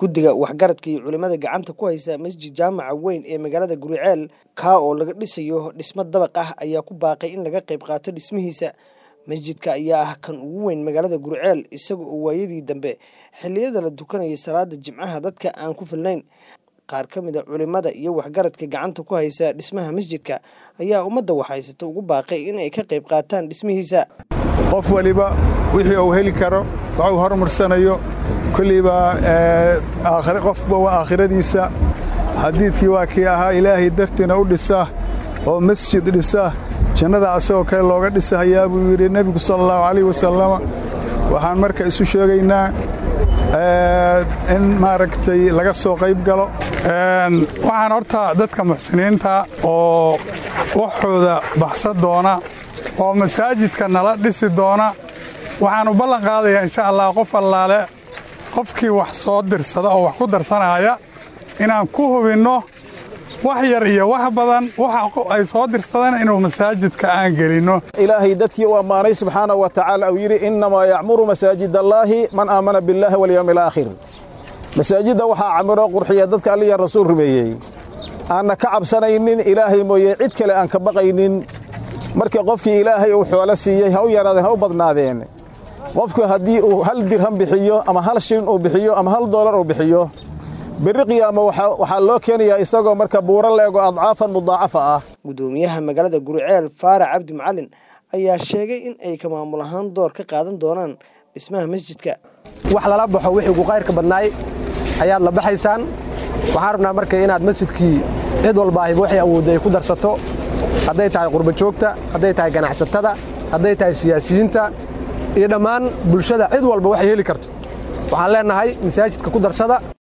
guddiga waxgaradka iyo culimmada gacanta ku haysa masjid jaamaca weyn ee magaalada guriceel kaa oo laga dhisayo dhismo dabaq ah ayaa ku baaqay in laga qayb qaato dhismihiisa masjidka ayaa ah kan ugu weyn magaalada guriceel isaga oo waayadii dambe xilliyada la dukanayay salaada jimcaha dadka aan ku filnayn qaar ka mid a culimmada iyo waxgaradka gacanta ku haysa dhismaha masjidka ayaa ummadda waxhaysata ugu baaqay in ay ka qayb qaataan dhismihiisa qof waliba wixii uu heli karo waxuu horumarsanayo kolliiba qofba waa aakhiradiisa xadiidkii waa kii ahaa ilaahay dartiina u dhisa oo masjid dhisa jannada asagoo kale looga dhisahayaa buu yidhi nebigu sala allahu calayh wasalama waxaan marka isu sheegaynaa in maaragtay laga soo qayb galo waxaan horta dadka muxsiniinta oo waxooda baxsan doona oo masaajidka nala dhisi doona waxaan u ballan qaadayaa insha allah qof allaale qofkii wax soo dirsada oo wax ku darsanaya inaan ku hubinno wax yar iyo wax badan waxa ay soo dirsadeen inuu masaajidka aan gelinno ilaahay dadkii u ammaanay subxaanahu wa tacaala uu yidhi innamaa yacmuru masaajid allaahi man aamana billaahi walyowmi alaakhir masaajidda waxaa camiro qurxiya dadka alliya rasuul rumeeyey aanna ka cabsanaynin ilaahay mooye cid kale aan ka baqaynin marka qofkii ilaahay uu xoolo siiyey ha u yaraadeen ha u badnaadeen qofku haddii uu hal dirham bixiyo ama hal shilin uu bixiyo ama hal doolar uu bixiyo berri qiyaama waxaa loo keenayaa isagoo marka buuro leego adcaafan mudaacafa ah guddoomiyaha magaalada guriceel faarac cabdi macalin ayaa sheegay in ay ka maamul ahaan door ka qaadan doonaan dhismaha masjidka wax lala baxo wixii ugu qayrka badnaay ayaad la baxaysaan waxaan rabnaa marka inaad masjidkii cid walbaahiba waxay awoodda ay ku darsato hadday tahay qurbajoogta hadday tahay ganacsatada hadday tahay siyaasiyiinta iyo dhammaan bulshada cid walba waxay heli karto waxaan leennahay masaajidka ku darsada